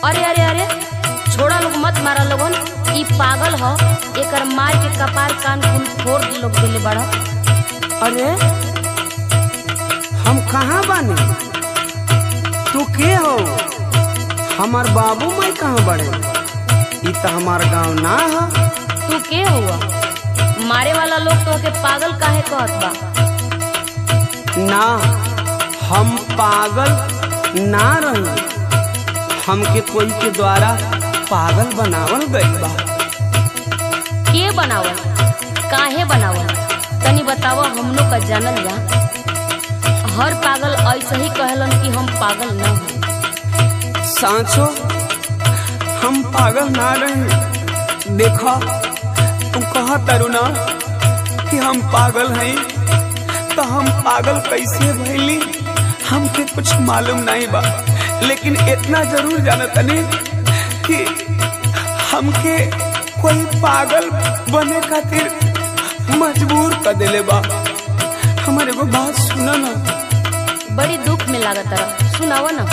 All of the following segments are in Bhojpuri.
अरे अरे अरे छोड़ा लोग मत मारा लोगन ई पागल ह एकर मार के कपार कान कुल फोड़ लोग देले बड़ा अरे हम कहाँ बानी तू के हो हमार बाबू माई कहाँ बड़े ई तो हमार गांव ना है तू के हुआ मारे वाला लोग तो के पागल काहे कहत बा ना हम पागल ना रही हमके कोई के द्वारा पागल बनावल गई बा के बनावल काहे बनावल तनी बतावा हमनो का जानल जा हर पागल ऐसे ही कहलन कि हम पागल न हो सांचो हम पागल ना रहे देखा तू कहा तरुणा कि हम पागल हैं तो हम पागल कैसे भइली हमके कुछ मालूम नहीं बा लेकिन इतना जरूर जानत नहीं कि हमके कोई पागल बने खातिर मजबूर कर देले बा हमारे एगो बात सुना ना बड़ी दुख में लागत रहा सुनावा ना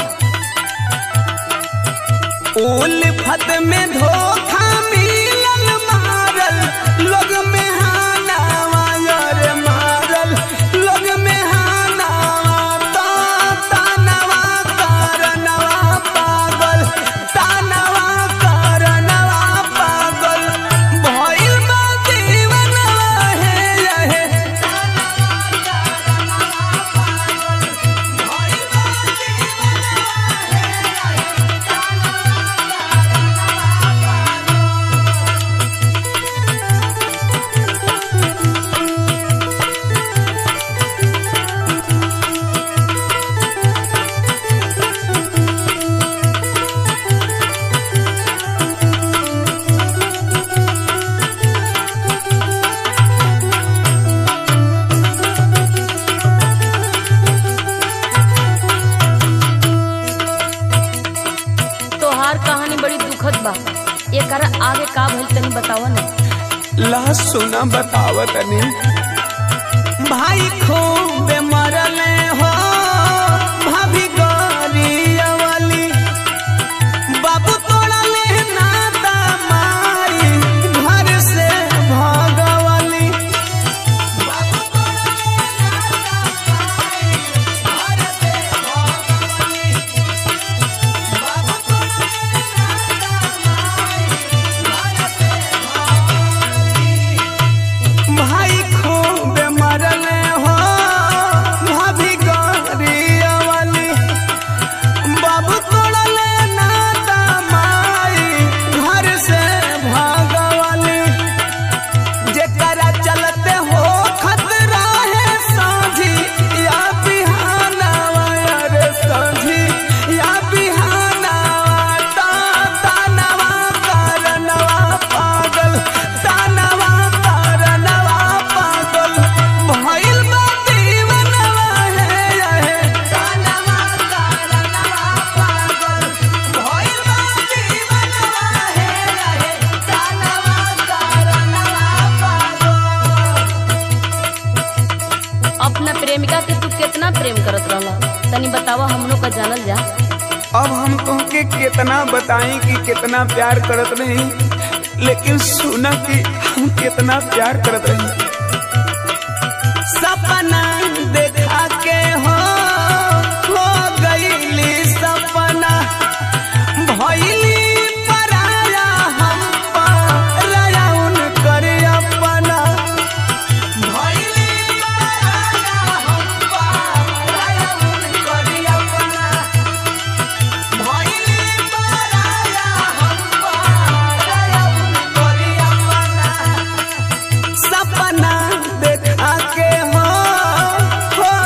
उल्फत में धोखा मिलल मारल लोग में हानावा यार मारल लोग में हानावा ता तानवा करनवा पागल तानवा करनवा पागल भइल बा जीवनवा हे हे तोहार कहानी बड़ी दुखद बा एकर आगे का भइल तनी बतावा ना ला सुना बतावत नहीं भाई खूब मरले हो भाभी गरिया वाली बाबू तोड़ा ले नाता माई घर से भगवाली भाई खूब मरले हो भाभी गरिया वाली बाबू तोड़ले नाता माई घर से भागवाली जेकरा चलते हो खतरा है साझी या बिहानावा रे साझी या बिहानावा ता तानवा करनवा पागल तानवा करनवा पागल भइल बा दीवनवा हे हे तानवा करनवा पागल भइल बा दीवनवा हे हे तानवा करनवा पागल अपना प्रेमिका के तू कितना प्रेम करत रहला तनी बतावा हमनो का जानल जा अब हम तुमके कितना बताएं कि कितना प्यार करत रही लेकिन सुना कि हम कितना प्यार करत रही सपना देखा के हो हो गईली सपना भइली पराया हम पराया उनकर अपना भइली पराया हम पराया उनकर अपना भइली पराया हम पराया उनकर अपना सपना देखा के हो हो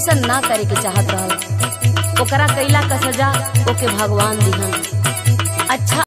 ऐसा ना करे के चाहत रहल ओकरा कैला का सजा ओके भगवान दिहन अच्छा